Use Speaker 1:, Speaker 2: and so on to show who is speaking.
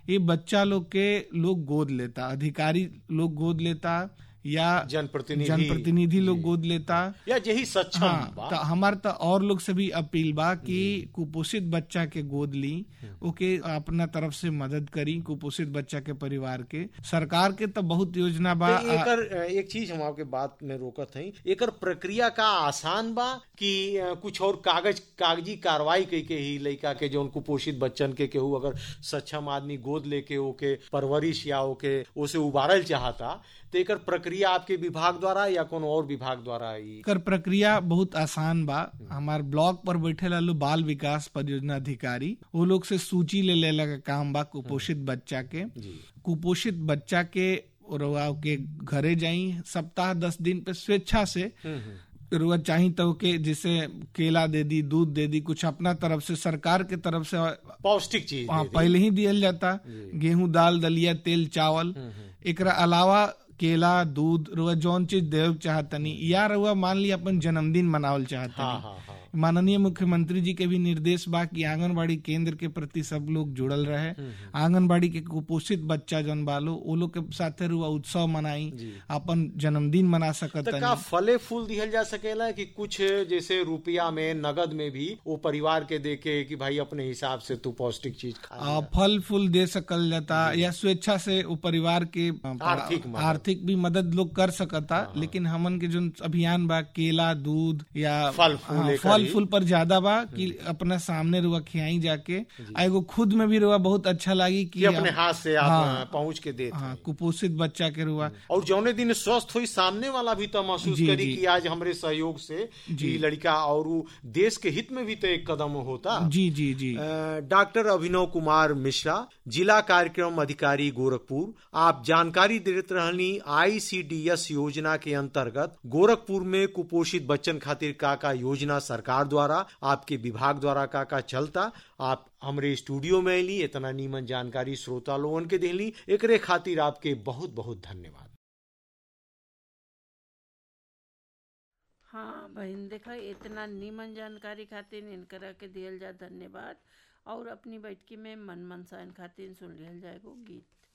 Speaker 1: ये बच्चा लोग के लोग गोद लेता अधिकारी लोग गोद लेता या
Speaker 2: जनप्रतिनिधि
Speaker 1: जनप्रतिनिधि लोग गोद लेता
Speaker 2: या यही सक्षम
Speaker 1: हाँ
Speaker 2: बा
Speaker 1: तो हमार तो और लोग से भी अपील बा कि कुपोषित बच्चा के गोद ली ओके अपना तरफ से मदद करी कुपोषित बच्चा के परिवार के सरकार के तो बहुत योजना बा
Speaker 2: तो एकर अ, एक चीज हम आपके बात में रोकत हई एकर प्रक्रिया का आसान बा कि अ, कुछ और कागज कागजी कार्रवाई कई के ही लड़का के जो कुपोषित बच्चन के केहू अगर सक्षम आदमी गोद लेके ओके परवरिश या ओके ओसे उबारल चाहता तो एकर प्रक्रिया आपके विभाग द्वारा या कोनो और विभाग द्वारा ई
Speaker 1: कर प्रक्रिया बहुत आसान बा हमार ब्लॉक पर बैठे लालू बाल विकास परियोजना अधिकारी वो लोग से सूची ले लेला का काम बा कुपोषित बच्चा के
Speaker 2: जी
Speaker 1: कुपोषित बच्चा के रउआ के घरे जाई सप्ताह दस दिन पे स्वेच्छा से
Speaker 2: हम्म, हम्म।
Speaker 1: रुआ चाही तो के जैसे केला दे दी दूध दे दी कुछ अपना तरफ से सरकार के तरफ से
Speaker 2: पौष्टिक चीज
Speaker 1: हाँ,
Speaker 2: दे दी।
Speaker 1: पहले ही दियल जाता गेहूं दाल दलिया तेल चावल एकरा अलावा केला दूध रुआ जौन चीज देव चाहतनी या रुआ मान ली अपन जन्मदिन मनावल
Speaker 2: हाँ
Speaker 1: चाहतनी
Speaker 2: हाँ हाँ
Speaker 1: माननीय मुख्यमंत्री जी के भी निर्देश बा कि आंगनबाड़ी केंद्र के प्रति सब लोग जुड़ल रहे आंगनबाड़ी के कुपोषित बच्चा जौन बालो वो लोग के साथे रुआ उत्सव मनाई अपन जन्मदिन मना सकत
Speaker 2: तो का फले फूल दिहल जा सकेला कि कुछ जैसे रुपया में नगद में भी वो परिवार के देके कि भाई अपने हिसाब से तू पौष्टिक चीज खा
Speaker 1: आ, फल फूल दे सकल जाता या स्वेच्छा से वो परिवार के आ,
Speaker 2: आर्थिक मदद।
Speaker 1: आर्थिक भी मदद लोग कर सकता लेकिन हमन के जो अभियान बा केला दूध या
Speaker 2: फल फूल
Speaker 1: हाँ,
Speaker 2: एकर
Speaker 1: फल
Speaker 2: ही।
Speaker 1: फूल पर ज्यादा बा कि अपना सामने रुआ खियाई जाके आ एगो खुद में भी रुआ बहुत अच्छा लगी कि
Speaker 2: कि अपने
Speaker 1: आप-
Speaker 2: हाथ से आप
Speaker 1: हाँ।
Speaker 2: पहुंच के देते
Speaker 1: हाँ कुपोषित बच्चा के रुआ
Speaker 2: और जौने दिन स्वस्थ हुई सामने वाला भी तो महसूस
Speaker 1: जी,
Speaker 2: करी
Speaker 1: जी।
Speaker 2: कि आज हमरे सहयोग से ये लड़का और उ देश के हित में भी तो एक कदम होता
Speaker 1: जी जी जी
Speaker 2: अ, डॉक्टर अभिनव कुमार मिश्रा जिला कार्यक्रम अधिकारी गोरखपुर आप जानकारी देते रहनी आईसीडीएस योजना के अंतर्गत गोरखपुर में कुपोषित बच्चन खातिर का का योजना सरकार द्वारा आपके विभाग द्वारा का का चलता आप हमरे स्टूडियो में अली इतना नीमन जानकारी श्रोता लोगन के दिली एकरे खातिर आपके बहुत बहुत धन्यवाद
Speaker 3: हाँ बहन देखा इतना नीमन जानकारी खातिर इनकरा के दियल जा धन्यवाद और अपनी बैठकी में मन मनसाइन खातिर सुन लिहल जाएगो गीत